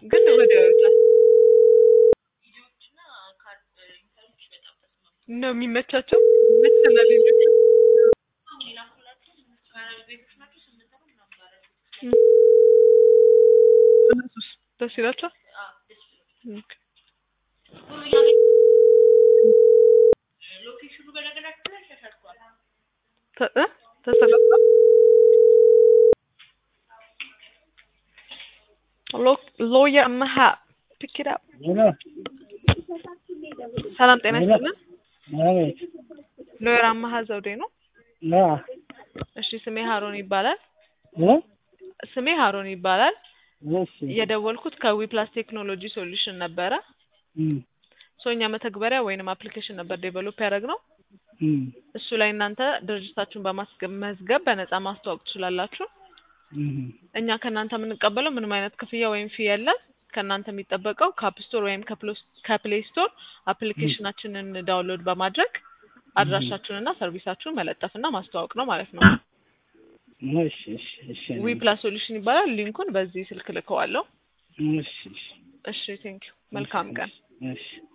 ግን ወዲያው ይወጣል ነው የሚመቻቸው መሰለህ ሌሎቹ እም። እነሱስ ደስ ይላቸዋል? ኦኬ። ተ- እ? ተስተካክሏል? ሎ- ሎየር መሀ pick it up ሄሎ ሰላም ጤና ይስጥልን። አቤት ሎየር አማሀ ዘውዴ ነው። ና እሺ ስሜ ሀሮን ይባላል። እ ስሜ ሀሮን ይባላል። እሺ የደወልኩት ከዊፕላስ ቴክኖሎጂ ሶሉሽን ነበረ። እም ሶ እኛ መተግበሪያ ወይንም አፕሊኬሽን ነበር ዴቨሎፕ ያደረግነው። እም እሱ ላይ እናንተ ድርጅታችሁን በማስመዝገብ በነፃ ማስተዋወቅ ትችላላችሁ። እም እኛ ከእናንተ የምንቀበለው ምንም አይነት ክፍያ ወይም ፊ የለም። ከእናንተ የሚጠበቀው ከአፕ ስቶር ወይም ከፕሎ- ከፕሌይ ስቶር አፕሊኬሽናችንን ዳውንሎድ በማድረግ አድራሻችሁንና ሰርቪሳችሁን መለጠፍና ማስተዋወቅ ነው ማለት ነው። እሺ እሺ እሺ ዊ ፕላስ ሶሉሽን ይባላል። ሊንኩን በዚህ ስልክ ልከዋለሁ። እሺ እሺ እሺ ቴንክ ዩ። መልካም ቀን። እሺ